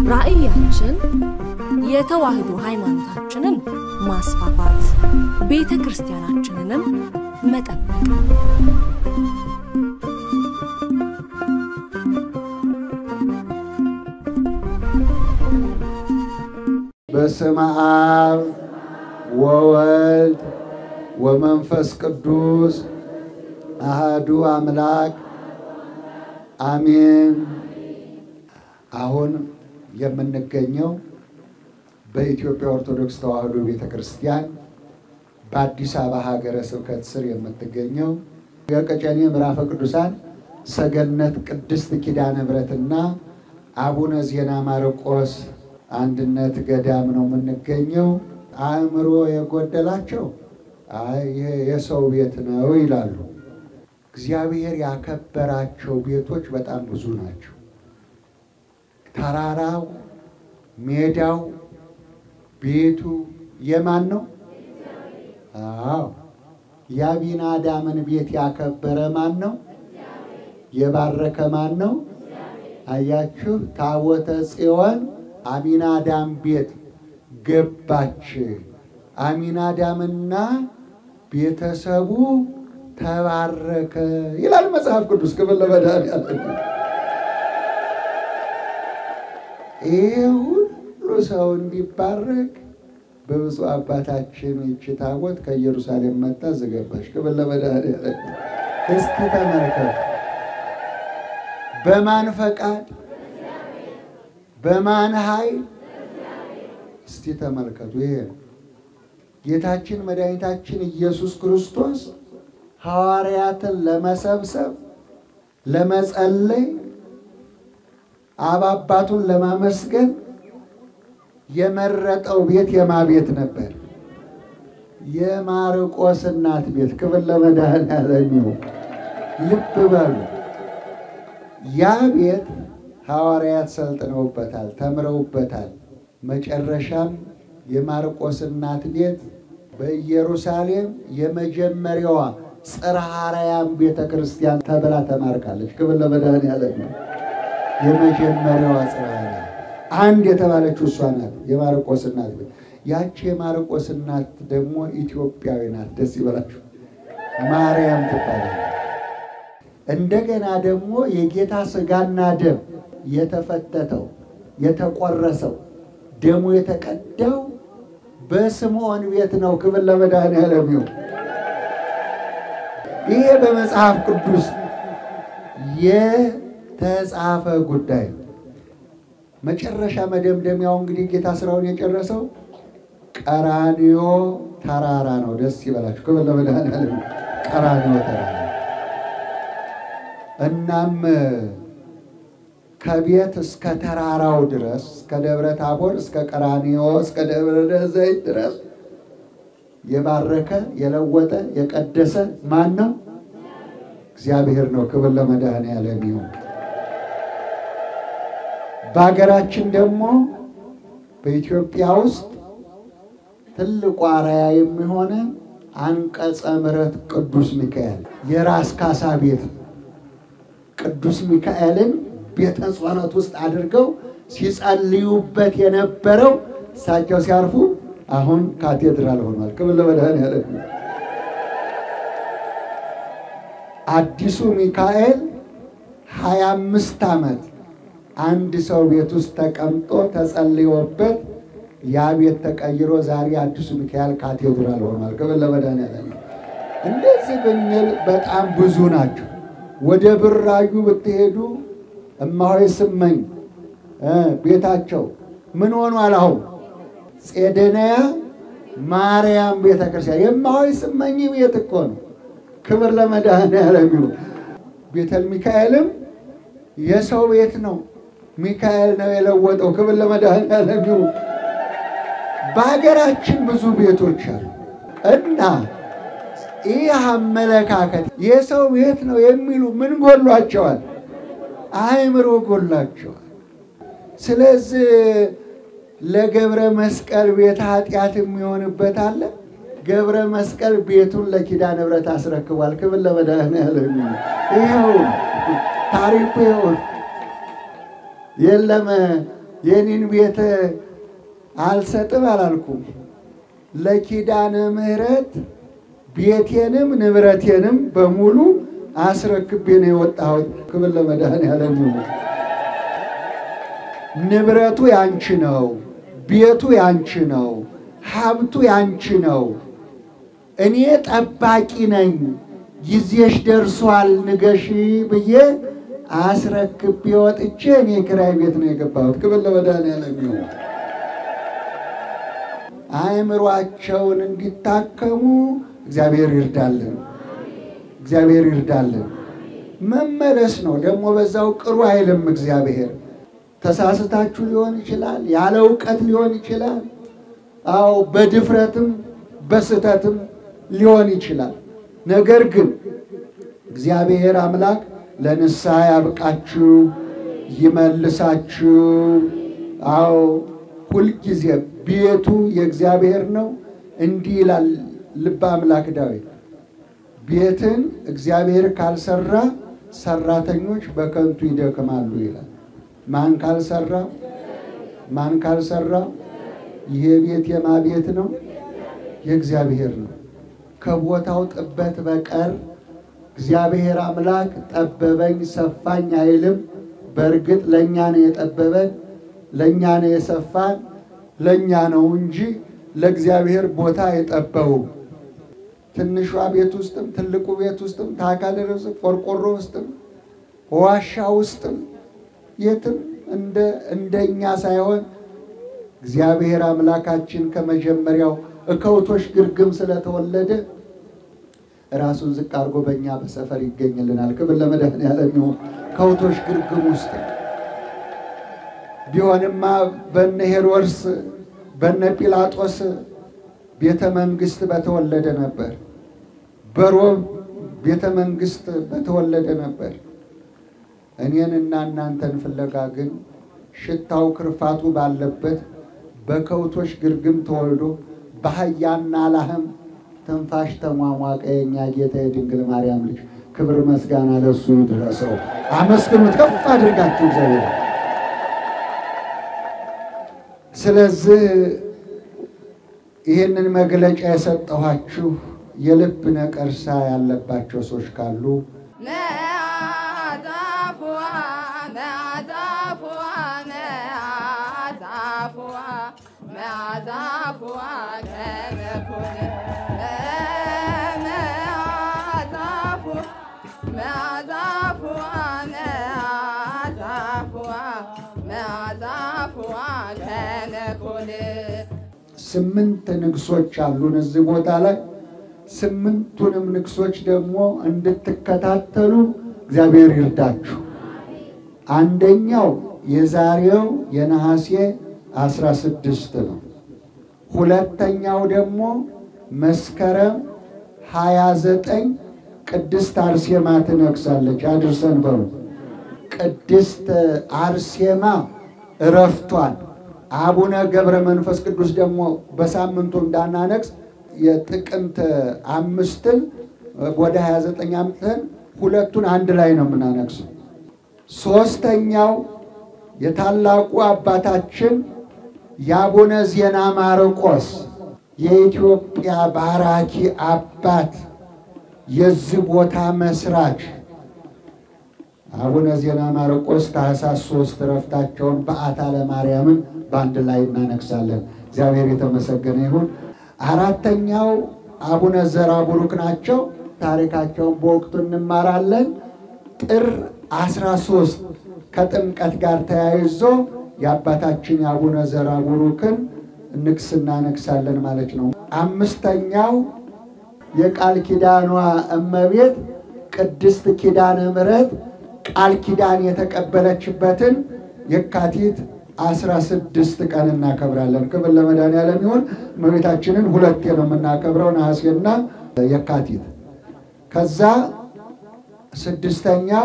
ራዕያችን የተዋህዶ ሃይማኖታችንን ማስፋፋት፣ ቤተ ክርስቲያናችንንም መጠበቅ ነው። በስመ አብ ወወልድ ወመንፈስ ቅዱስ አሃዱ አምላክ አሜን። አሁን የምንገኘው በኢትዮጵያ ኦርቶዶክስ ተዋሕዶ ቤተ ክርስቲያን በአዲስ አበባ ሀገረ ስብከት ስር የምትገኘው የቀጨኔ ምዕራፈ ቅዱሳን ሰገነት ቅድስት ኪዳነ ምሕረትና አቡነ ዜና ማርቆስ አንድነት ገዳም ነው የምንገኘው። አእምሮ የጎደላቸው አይ ይሄ የሰው ቤት ነው ይላሉ። እግዚአብሔር ያከበራቸው ቤቶች በጣም ብዙ ናቸው። ተራራው፣ ሜዳው፣ ቤቱ የማን ነው? አዎ የአቢናዳምን ቤት ያከበረ ማን ነው? የባረከ ማን ነው? አያችሁ፣ ታቦተ ጽዮን አሚናዳም ቤት ገባች። አሚናዳምና ቤተሰቡ ተባረከ ይላል መጽሐፍ ቅዱስ። ክብር ለመድኃኒዓለም። ይህ ሁሉ ሰው እንዲባረክ በብፁዕ አባታችን ይቺ ታቦት ከኢየሩሳሌም መጣ ዝገባች። ክብር ለመድኃኒዓለም። እስቲ ተመልከቱ። በማን ፈቃድ በማን ኃይል? እስቲ ተመልከቱ። ይሄ ጌታችን መድኃኒታችን ኢየሱስ ክርስቶስ ሐዋርያትን ለመሰብሰብ ለመጸለይ አብ አባቱን ለማመስገን የመረጠው ቤት የማ ቤት ነበር? የማርቆስ እናት ቤት። ክብር ለመድኃኒዓለም ይሁን። ልብ በሉ ያ ቤት ሐዋርያት ሰልጥነውበታል፣ ተምረውበታል። መጨረሻም የማርቆስ እናት ቤት በኢየሩሳሌም የመጀመሪያዋ ጽርሐ አርያም ቤተ ክርስቲያን ተብላ ተማርካለች። ክብር ለመድኃኒዓለም ነው። የመጀመሪያዋ ጽርሐ አርያም አንድ የተባለችው እሷ ናት፣ የማርቆስ እናት ቤት። ያቺ የማርቆስ እናት ደግሞ ኢትዮጵያዊ ናት። ደስ ይበላችሁ። ማርያም ትባላለች። እንደገና ደግሞ የጌታ ሥጋና ደም የተፈተተው የተቆረሰው ደሙ የተቀዳው በስምዖን ቤት ነው። ክብር ለመድኃኒዓለም ይሁን። ይሄ በመጽሐፍ ቅዱስ የተጻፈ ጉዳይ ነው። መጨረሻ መደምደሚያው እንግዲህ ጌታ ስራውን የጨረሰው ቀራንዮ ተራራ ነው። ደስ ይበላችሁ። ክብር ለመድኃኒዓለም ቀራንዮ ተራራ እናም ከቤት እስከ ተራራው ድረስ እስከ ደብረ ታቦር እስከ ቀራንዮ እስከ ደብረ ዘይት ድረስ የባረከ የለወጠ የቀደሰ ማን ነው? እግዚአብሔር ነው። ክብር ለመድኃኒዓለም ይሁን። በሀገራችን ደግሞ በኢትዮጵያ ውስጥ ትልቁ አርአያ የሚሆነ አንቀጸ ምሕረት ቅዱስ ሚካኤል የራስ ካሳ ቤት ቅዱስ ሚካኤልን ቤተ ጸሎት ውስጥ አድርገው ሲጸልዩበት የነበረው እሳቸው ሲያርፉ አሁን ካቴድራል ሆኗል። ክብር ለመድኃኒዓለም። አዲሱ ሚካኤል ሀያ አምስት ዓመት አንድ ሰው ቤት ውስጥ ተቀምጦ ተጸልዮበት ያ ቤት ተቀይሮ ዛሬ አዲሱ ሚካኤል ካቴድራል ሆኗል። ክብር ለመድኃኒዓለም። እንደዚህ ብንል በጣም ብዙ ናቸው። ወደ ብራዩ ብትሄዱ እማሆይ ስመኝ ቤታቸው ምን ሆኗል? አሁን ጼደንያ ማርያም ቤተ ክርስቲያን የእማሆይ ስመኝ ቤት እኮ ነው። ክብር ለመድኃኒዓለም ይሁን። ቤተል ሚካኤልም የሰው ቤት ነው። ሚካኤል ነው የለወጠው። ክብር ለመድኃኒዓለም ይሁን። በሀገራችን ብዙ ቤቶች አሉ እና ይህ አመለካከት የሰው ቤት ነው የሚሉ ምን ጎሏቸዋል? አእምሮ ጎላቸዋል። ስለዚህ ለገብረ መስቀል ቤት ኃጢአት የሚሆንበት አለ። ገብረ መስቀል ቤቱን ለኪዳነ ምሕረት አስረክቧል። ክብር ለመድኃኒዓለም ይሁን። ይኸው ታሪኩ ይኸው የለም የኔን ቤት አልሰጥም አላልኩም። ለኪዳነ ምሕረት ቤቴንም ንብረቴንም በሙሉ አስረክቤ ነው የወጣሁት። ክብር ለመድኃኔዓለም ይሁን። ንብረቱ ያንቺ ነው፣ ቤቱ ያንቺ ነው፣ ሀብቱ ያንቺ ነው። እኔ ጠባቂ ነኝ። ጊዜሽ ደርሷል ንገሺ ብዬ አስረክቤ ወጥቼ እኔ ኪራይ ቤት ነው የገባሁት። ክብር ለመድኃኔዓለም ይሁን። አእምሯቸውን እንዲታከሙ እግዚአብሔር ይርዳልን። እግዚአብሔር ይርዳልን። መመለስ ነው ደግሞ በዛው ቅሩ አይልም እግዚአብሔር። ተሳስታችሁ ሊሆን ይችላል፣ ያለ እውቀት ሊሆን ይችላል። አዎ በድፍረትም በስህተትም ሊሆን ይችላል። ነገር ግን እግዚአብሔር አምላክ ለንስሐ ያብቃችሁ፣ ይመልሳችሁ። አዎ ሁልጊዜ ቤቱ የእግዚአብሔር ነው። እንዲህ ይላል ልበ አምላክ ዳዊት፣ ቤትን እግዚአብሔር ካልሰራ ሰራተኞች በከንቱ ይደክማሉ ይላል። ማን ካልሰራ ማን ካልሰራ? ይሄ ቤት የማ ቤት ነው? የእግዚአብሔር ነው። ከቦታው ጥበት በቀር እግዚአብሔር አምላክ ጠበበኝ ሰፋኝ አይልም። በእርግጥ ለእኛ ነው የጠበበን፣ ለእኛ ነው የሰፋን፣ ለእኛ ነው እንጂ ለእግዚአብሔር ቦታ የጠበው ትንሿ ቤት ውስጥም ትልቁ ቤት ውስጥም ታካል ርስ ቆርቆሮ ውስጥም ዋሻ ውስጥም የትም እንደ እንደኛ ሳይሆን እግዚአብሔር አምላካችን ከመጀመሪያው እከውቶች ግርግም ስለተወለደ ራሱን ዝቅ አድርጎ በእኛ በሰፈር ይገኝልናል። ክብር ለመድኃኔዓለም ይሁን። ከውቶች ግርግም ውስጥ ቢሆንማ በነ ሄሮድስ በነ ጲላጦስ ቤተ መንግስት በተወለደ ነበር። በሮም ቤተ መንግስት በተወለደ ነበር። እኔንና እናንተን ፍለጋ ግን ሽታው ክርፋቱ ባለበት በከውቶች ግርግም ተወልዶ በአህያና ላህም ትንፋሽ ተሟሟቀ የእኛ ጌታ የድንግል ማርያም ልጅ። ክብር መስጋና ለሱ ይድረሰው። አመስግኑት ከፍ አድርጋችሁ እግዚአብሔር። ስለዚህ ይህንን መግለጫ የሰጠኋችሁ የልብ ነቀርሳ ያለባቸው ሰዎች ካሉ ስምንት ንግሶች አሉን እዚህ ቦታ ላይ። ስምንቱንም ንግሶች ደግሞ እንድትከታተሉ እግዚአብሔር ይርዳችሁ። አንደኛው የዛሬው የነሐሴ አስራ ስድስት ነው። ሁለተኛው ደግሞ መስከረም ሀያ ዘጠኝ ቅድስት አርሴማ ትነግሳለች። አድርሰን በሉ። ቅድስት አርሴማ እረፍቷል። አቡነ ገብረ መንፈስ ቅዱስ ደግሞ በሳምንቱ እንዳናነግስ የጥቅምት አምስትን ወደ 29 አምጥተን ሁለቱን አንድ ላይ ነው የምናነግሰው። ሶስተኛው የታላቁ አባታችን የአቡነ ዜና ማርቆስ የኢትዮጵያ ባራኪ አባት የዚህ ቦታ መስራች አቡነ ዜና ማርቆስ ታኅሳስ ሶስት እረፍታቸውን በዓታ ለማርያምን በአንድ ላይ እናነግሳለን። እግዚአብሔር የተመሰገነ ይሁን። አራተኛው አቡነ ዘራ ቡሩክ ናቸው። ታሪካቸውን በወቅቱ እንማራለን። ጥር አስራ ሶስት ከጥምቀት ጋር ተያይዞ የአባታችን የአቡነ ዘራ ቡሩክን ንግስ እናነግሳለን ማለት ነው። አምስተኛው የቃል ኪዳኗ እመቤት ቅድስት ኪዳነ ምሕረት ቃል ኪዳን የተቀበለችበትን የካቲት አስራ ስድስት ቀን እናከብራለን። ክብር ለመድኃኔዓለም ይሁን። እመቤታችንን ሁለቴ ነው የምናከብረው፣ ነሐሴና የካቲት። ከዛ ስድስተኛው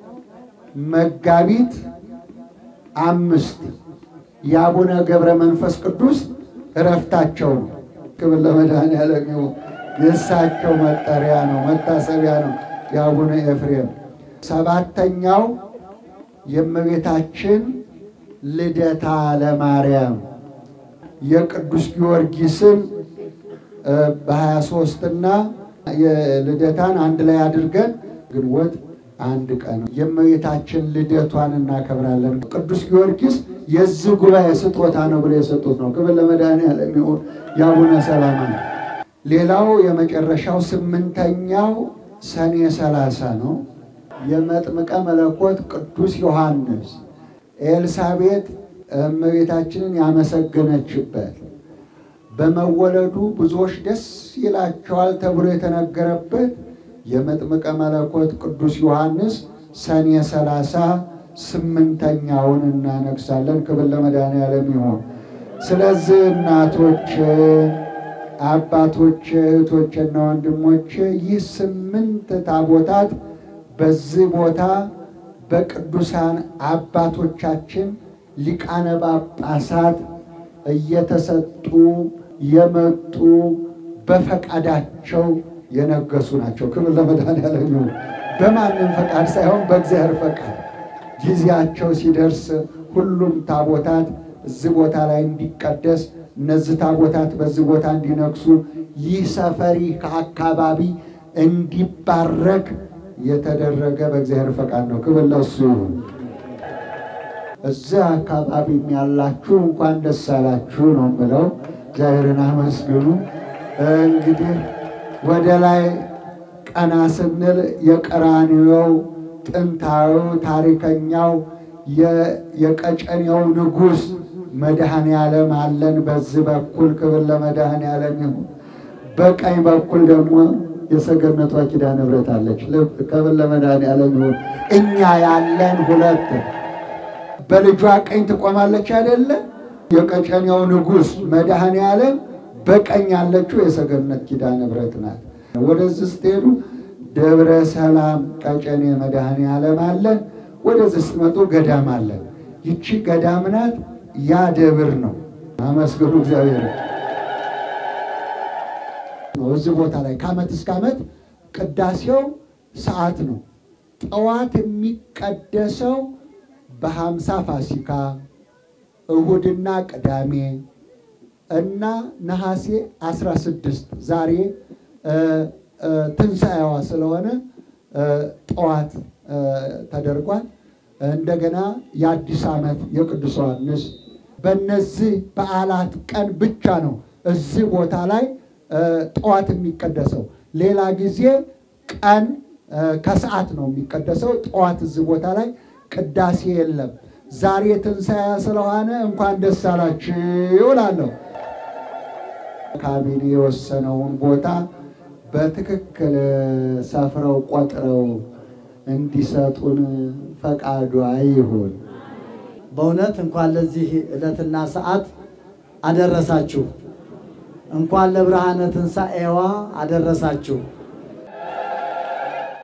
መጋቢት አምስት የአቡነ ገብረ መንፈስ ቅዱስ እረፍታቸው ነው። ክብር ለመድኃኔዓለም ይሁን። የእሳቸው መጠሪያ ነው፣ መታሰቢያ ነው የአቡነ ኤፍሬም። ሰባተኛው የእመቤታችን ልደታ ለማርያም የቅዱስ ጊዮርጊስን በሀያ ሦስትና የልደታን አንድ ላይ አድርገን ግንቦት አንድ ቀን የእመቤታችን ልደቷን እናከብራለን። ቅዱስ ጊዮርጊስ የዚህ ጉባኤ ስጦታ ነው ብሎ የሰጡት ነው። ክብር ለመድኃኔዓለም ይሁን። የአቡነ ሰላማ ነው። ሌላው የመጨረሻው ስምንተኛው ሰኔ ሰላሳ ነው። የመጥምቀ መለኮት ቅዱስ ዮሐንስ ኤልሳቤጥ እመቤታችንን ያመሰገነችበት በመወለዱ ብዙዎች ደስ ይላቸዋል ተብሎ የተነገረበት የመጥምቀ መለኮት ቅዱስ ዮሐንስ ሰኔ ሰላሳ ስምንተኛውን እናነግሳለን። ክብር ለመድኃኔዓለም ይሁን። ስለዚህ እናቶች፣ አባቶች፣ እህቶችና ወንድሞች ይህ ስምንት ታቦታት በዚህ ቦታ በቅዱሳን አባቶቻችን ሊቃነ ጳጳሳት እየተሰጡ የመጡ በፈቃዳቸው የነገሱ ናቸው። ክብር ለመድኃኔዓለም ይሁን። በማንም ፈቃድ ሳይሆን በእግዚአብሔር ፈቃድ ጊዜያቸው ሲደርስ ሁሉም ታቦታት እዚህ ቦታ ላይ እንዲቀደስ፣ እነዚህ ታቦታት በዚህ ቦታ እንዲነግሱ፣ ይህ ሰፈሪ ከአካባቢ እንዲባረክ የተደረገ በእግዚአብሔር ፈቃድ ነው። ክብር ለእሱ ይሁን። እዚህ አካባቢም ያላችሁ እንኳን ደስ አላችሁ ነው የምለው። እግዚአብሔርን አመስግኑ። እንግዲህ ወደ ላይ ቀና ስንል የቀራንዮው ጥንታዊ ታሪከኛው የቀጨኔው ንጉሥ መድኃኔ ዓለም አለን። በዚህ በኩል ክብር ለመድኃኔ ዓለም ይሁን። በቀኝ በኩል ደግሞ የሰገነቷ ኪዳነ ምሕረት አለች። ክብር ለመድኃኔ ዓለም ይሁን። እኛ ያለን ሁለት በልጇ ቀኝ ትቆማለች አይደለ? የቀጨኔው ንጉሥ መድኃኔ ዓለም በቀኝ ያለችው የሰገነት ኪዳነ ምሕረት ናት። ወደዚህ ስትሄዱ ደብረ ሰላም ቀጨኔ መድኃኔ ዓለም አለ። ወደዚህ ስትመጡ ገዳም አለ። ይቺ ገዳም ናት፣ ያ ደብር ነው። አመስግኑ እግዚአብሔር። እዚህ ቦታ ላይ ከዓመት እስከ ዓመት ቅዳሴው ሰዓት ነው። ጠዋት የሚቀደሰው በሀምሳ ፋሲካ እሁድና ቅዳሜ እና ነሐሴ 16 ዛሬ ትንሣኤዋ ስለሆነ ጠዋት ተደርጓል። እንደገና የአዲስ ዓመት የቅዱስ ዮሐንስ በእነዚህ በዓላት ቀን ብቻ ነው እዚህ ቦታ ላይ ጠዋት የሚቀደሰው። ሌላ ጊዜ ቀን ከሰዓት ነው የሚቀደሰው። ጠዋት እዚህ ቦታ ላይ ቅዳሴ የለም። ዛሬ ትንሣኤ ስለሆነ እንኳን ደስ አላችሁ እላለሁ። ካቢኔ የወሰነውን ቦታ በትክክል ሰፍረው ቆጥረው እንዲሰጡን ፈቃዱ አይሁን። በእውነት እንኳን ለዚህ ዕለትና ሰዓት አደረሳችሁ። እንኳን ለብርሃነ ትንሣኤዋ አደረሳችሁ።